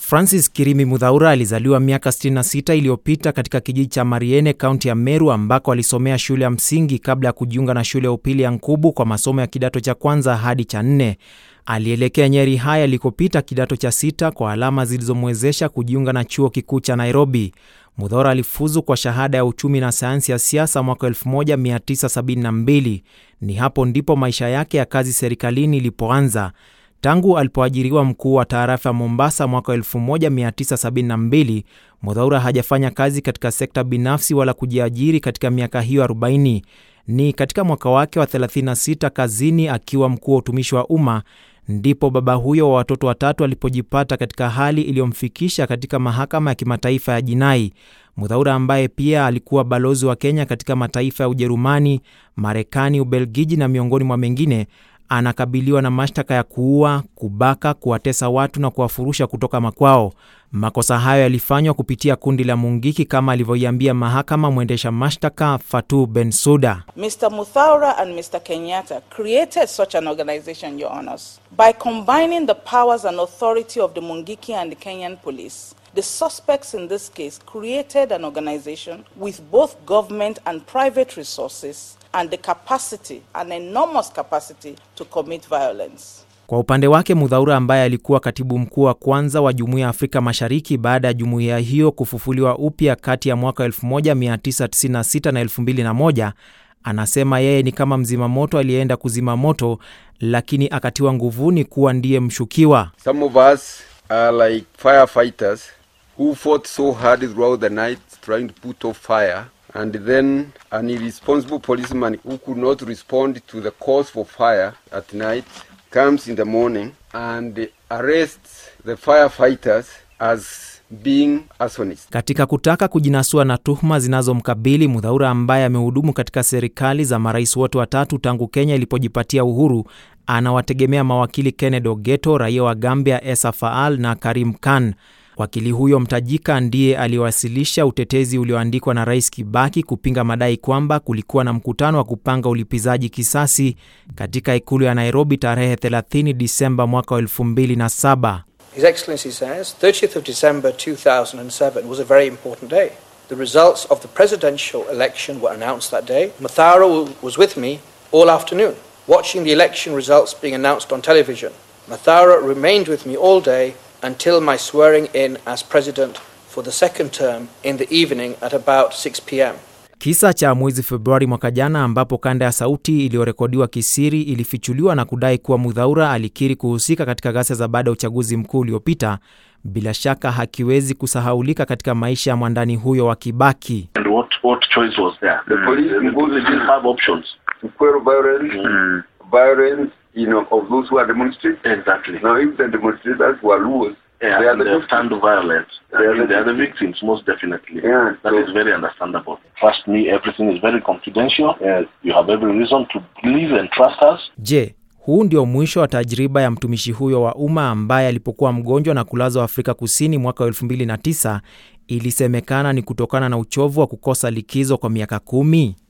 Francis Kirimi Mudhaura alizaliwa miaka 66 iliyopita katika kijiji cha Mariene, kaunti ya Meru, ambako alisomea shule ya msingi kabla ya kujiunga na shule ya upili ya Nkubu kwa masomo ya kidato cha kwanza hadi cha nne. Alielekea Nyeri High alikopita kidato cha sita kwa alama zilizomwezesha kujiunga na chuo kikuu cha Nairobi. Mudhaura alifuzu kwa shahada ya uchumi na sayansi ya siasa mwaka 1972. Ni hapo ndipo maisha yake ya kazi serikalini ilipoanza. Tangu alipoajiriwa mkuu wa tarafa ya Mombasa mwaka 1972, Mudhaura hajafanya kazi katika sekta binafsi wala kujiajiri katika miaka hiyo 40. Ni katika mwaka wake wa 36 kazini akiwa mkuu wa utumishi wa umma ndipo baba huyo wa watoto watatu alipojipata katika hali iliyomfikisha katika mahakama ya kimataifa ya jinai. Mudhaura ambaye pia alikuwa balozi wa Kenya katika mataifa ya Ujerumani, Marekani, Ubelgiji na miongoni mwa mengine anakabiliwa na mashtaka ya kuua, kubaka, kuwatesa watu na kuwafurusha kutoka makwao. Makosa hayo yalifanywa kupitia kundi la Mungiki kama alivyoiambia mahakama mwendesha mashtaka Fatu Bensuda. Mr. Muthaura and Mr. Kenyatta created such an organization, Your Honors, by combining the powers and authority of the Mungiki and the Kenyan police. The suspects in this case created an organization with both government and private resources and the capacity, an enormous capacity, to commit violence. Kwa upande wake Mudhaura ambaye alikuwa katibu mkuu wa kwanza wa Jumuiya ya Afrika Mashariki baada ya jumuiya hiyo kufufuliwa upya kati ya mwaka 1996 na 2001, anasema yeye ni kama mzima moto aliyeenda kuzima moto, lakini akatiwa nguvuni kuwa ndiye mshukiwa. Some of us are like firefighters who fought so hard throughout the night trying to put off fire and then an irresponsible policeman who could not respond to the cause for fire at night comes in the morning and arrests the firefighters as being arsonists. Katika kutaka kujinasua na tuhuma zinazomkabili Mudhaura ambaye amehudumu katika serikali za marais wote watatu tangu Kenya ilipojipatia uhuru, anawategemea mawakili Kenneth Ogeto, raia wa Gambia Esa Faal na Karim Khan. Wakili huyo mtajika ndiye aliwasilisha utetezi ulioandikwa na Rais Kibaki kupinga madai kwamba kulikuwa na mkutano wa kupanga ulipizaji kisasi katika ikulu ya Nairobi tarehe 30 Disemba mwaka wa 2007. His Excellency says 30th of December 2007 was a very important day. The results of the presidential election were announced that day. Mathara was with me all afternoon, watching the election results being announced on television. Mathara remained with me all day until my swearing in as president for the second term in the evening at about 6 p.m. Kisa cha mwezi Februari mwaka jana ambapo kanda ya sauti iliyorekodiwa kisiri ilifichuliwa na kudai kuwa Mudhaura alikiri kuhusika katika ghasia za baada ya uchaguzi mkuu uliopita, bila shaka hakiwezi kusahaulika katika maisha ya mwandani huyo wa Kibaki. And what, what choice was there? The police The imposed police didn't have options. to quell violence, violence, you know, of those who are demonstrating. Exactly. Now, if the demonstrators were Luos, Yeah, they are and the they victims. stand to violence. I They are mean, the they are the victims, most definitely. Yeah, That so- is very understandable. Trust me, everything is very confidential. You have every reason to believe and trust us. Je, huu ndio mwisho wa tajriba ya mtumishi huyo wa umma ambaye alipokuwa mgonjwa na kulazwa Afrika Kusini mwaka wa 2009 ilisemekana ni kutokana na uchovu wa kukosa likizo kwa miaka kumi?